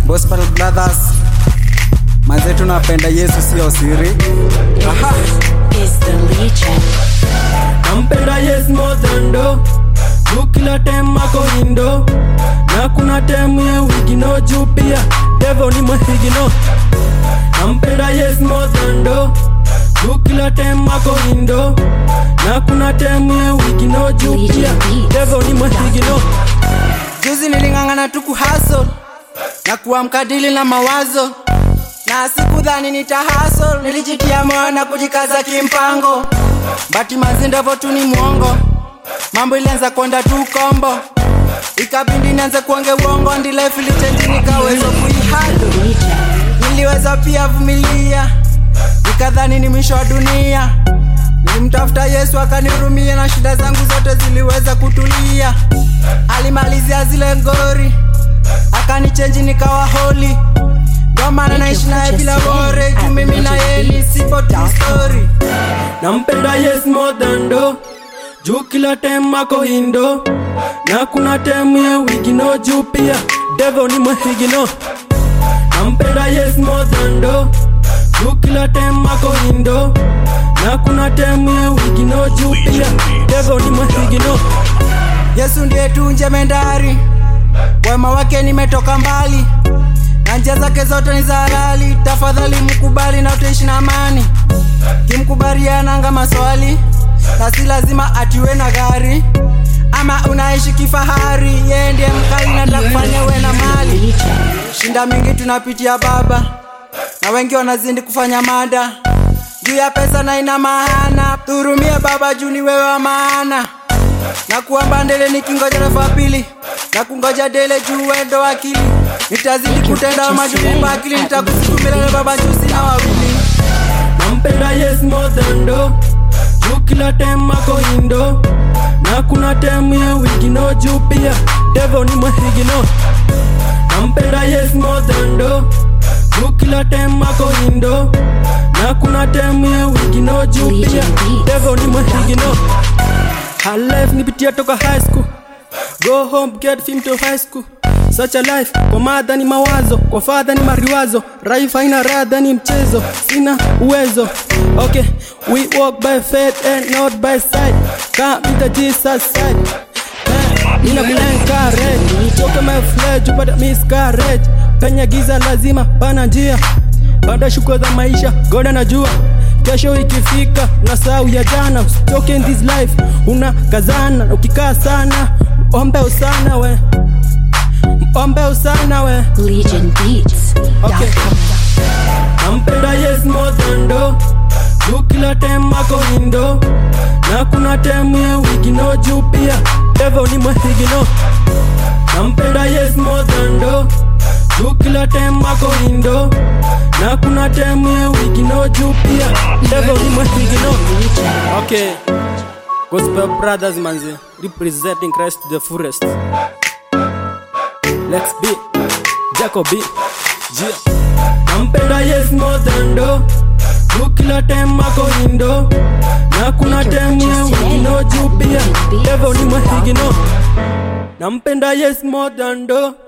Gospel Brothers, manze tunapenda Yesu, sio siri. Aha. is the Legion. nampenda yes more than do juu kila tem ako indo na kuna tem ye wigino juu pia devo ni mwehigino nampenda yes more than do juu kila tem ako indo na kuna tem ye wigino juu pia devo ni mwehigino Juzi niling'ang'ana tu kuhustle na kuamka dili na mawazo, na sikudhani nitahustle. Nilijitia moyo na kujikaza kimpango, bati mazindevo tu ni mwongo. Mambo ilianza kwenda tu kombo, ikabidi nianze kuonge uongo, ndi life ilichange nikaweza kuihandle. Legion. Niliweza pia vumilia, nikadhani ni mwisho wa dunia. Nilimtafuta Yesu akanihurumia na shida zangu zote ziliweza kutulia. Alimalizia zile ngori, akanichenji nikawa holi. Ndo maana naishi naye bila bore, juu mimi na yeye ni sipo true story. nampenda yes more than do juu kila tem ako indo na kuna tem ye wigino juu pia devo ni mwehigino nampenda yes more than do juu kila tem ako indo na kuna tem ye wigino juu pia devo ni mwehigino Yesu ndiye tu njemendari, wema wake nimetoka mbali, na njia zake zote ni za halali. Tafadhali mkubali na utaishi na amani. Kimkubali ananga maswali, na si lazima atiwe na gari ama unaishi kifahari. Yeye ndiye mkali na atakufanya uwe na mali. Legion. Shinda mingi tunapitia baba, na wengi wanazidi kufanya mada juu ya pesa na ina maana. Tuhurumie baba, juu ni wewe wa maana na kuamba ndele nikingoja refa pili na kungoja dele juu wendo akili nitazidi kutenda majuni bakili nitakusiku milele baba juu sina wawili nampenda yes more than do juu kila tem ako indo na kuna tem ye wigino juu pia devo ni mwehigino nampenda yes more than do juu kila tem ako indo na kuna tem ye wigino juu pia devo ni mwehigino Her life nipitia toka high school Go home get film to high school Such a life kwa madha ni mawazo kwa fadha ni mariwazo Raif haina radha ni mchezo sina uwezo Okay we walk by faith and not by sight Come with the Jesus side Eh, Ina encourage Toka my flesh upata miscarriage Penye giza lazima pana njia Baada shuko za maisha God anajua kesho ikifika na sau ya jana usitoke in this life una kazana na ukikaa sana ombe usana we ombe usana we Legion Beats. Okay. nampenda yes more than do juu kila tem ako indo na kuna tem ye wigino juu pia devo ni mwehigino nampenda yes more than do juu kila tem ako indo na kuna tem ye wigino juu pia devo ni mwehigino okay gospel brothers manze representing christ to the fullest let's be jacobi Jia. nampenda yes more than do juu kila tem ako indo na kuna tem ye wigino juu pia devo ni mwehigino nampenda yes more than do